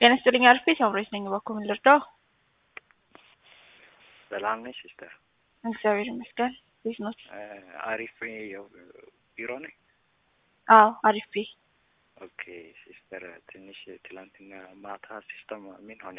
ጤና ይስጥልኝ አርፌ ሳምራዊት ነኝ። እባክዎ ምን ልርዳው? ሰላም ነሽ ሲስተር? እግዚአብሔር ይመስገን። እንዴት ኖት? አሪፍ ቢሮ ነኝ። አዎ አሪፍ። ኦኬ ሲስተር፣ ትንሽ ትላንትና ማታ ሲስተም ምን ሆነ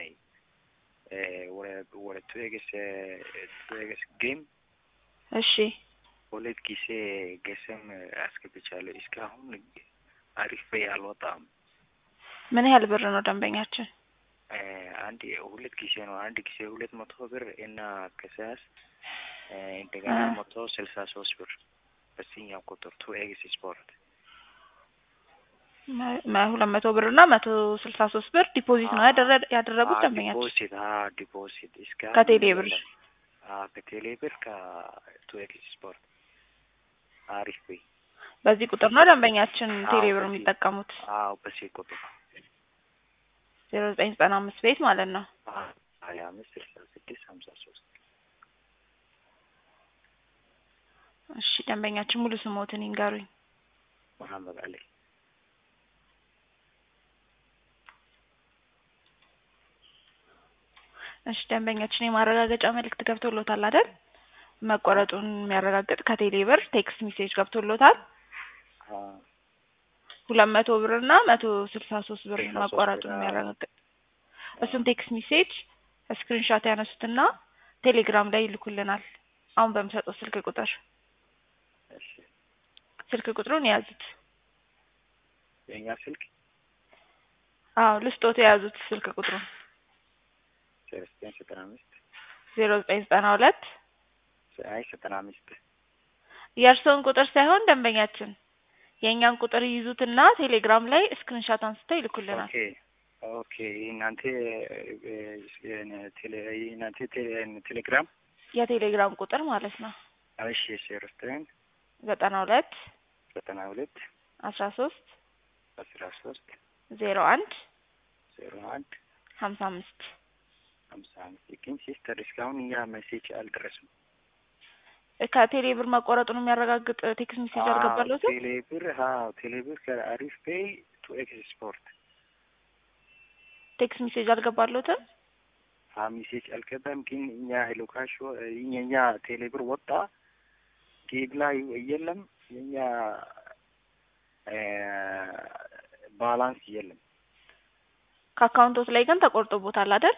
ወደ ቱኤግስ ቱኤግስ ጌም እሺ ሁለት ጊዜ ገሰም አስገብቻለሁ። እስካሁን አሪፍ አልወጣም። ምን ያህል ብር ነው ደንበኛችን? አንድ ሁለት ጊዜ ነው። አንድ ጊዜ ሁለት መቶ ብር እና ከሳስ እንደገና መቶ ስልሳ ሶስት ብር በሲኛው ቁጥር ቱ ኤግስ ስፖርት ሁለት መቶ ብር እና መቶ ስልሳ ሶስት ብር ዲፖዚት ነው ያደረጉት ደንበኛችን? ዲፖዚት ዲፖዚት እስከ ከቴሌ ብር ከቴሌ ብር ከቱ ኤግስ ስፖርት አሪፍ ወይ በዚህ ቁጥር ነው ደንበኛችን ቴሌ ብር የሚጠቀሙት? አዎ በዚህ ቁጥር ዜሮ ዘጠኝ ዘጠና አምስት ቤት ማለት ነው። ሀያ አምስት ስልሳ ስድስት ሀምሳ ሶስት እሺ ደንበኛችን ሙሉ ስሞትን ይንገሩኝ። መሀመድ አሊ እሺ ደንበኛችን የማረጋገጫ መልእክት ገብቶሎታል አይደል? መቆረጡን የሚያረጋግጥ ከቴሌ ብር ቴክስት ሜሴጅ ገብቶሎታል። ሁለት መቶ ብር እና መቶ ስልሳ ሶስት ብር መቆረጡን የሚያረጋግጥ እሱን ቴክስት ሜሴጅ ስክሪንሾት ያነሱትና ቴሌግራም ላይ ይልኩልናል። አሁን በምሰጠው ስልክ ቁጥር ስልክ ቁጥሩን የያዙት። የእኛ ስልክ አዎ ልስጦት የያዙት ስልክ ቁጥሩን ዘጠኝ ዘጠና አምስት ዜሮ ዘጠኝ ዘጠና ሁለት አይ ዘጠና አምስት የእርስዎን ቁጥር ሳይሆን ደንበኛችን የእኛን ቁጥር ይይዙትና ቴሌግራም ላይ ስክሪንሾት አንስተው ይልኩልናል። ኦኬ ኦኬ እናንተ እናንተ ቴሌግራም የቴሌግራም ቁጥር ማለት ነው። እሺ ዜሮ ዘጠኝ ዘጠና ሁለት ዘጠና ሁለት አስራ ሶስት አስራ ሶስት ዜሮ አንድ ዜሮ አንድ ሀምሳ አምስት ሀምሳ አምስት ግን ሲስተር እስካሁን እኛ ሜሴጅ አልደረስም። ከቴሌ ብር መቆረጡን የሚያረጋግጥ ቴክስት ሜሴጅ አልገባለትም? ቴሌ ብር አዎ ቴሌ ብር ከአሪፍ ፔይ ቱ ኤክስ ስፖርት ቴክስት ሜሴጅ አልገባለትም? አ ሜሴጅ አልገባም። ግን እኛ ሎካሾ የኛ ቴሌ ብር ወጣ ጌብ ላይ የለም የኛ ባላንስ የለም። ከአካውንቶት ላይ ግን ተቆርጦቦታል አይደል?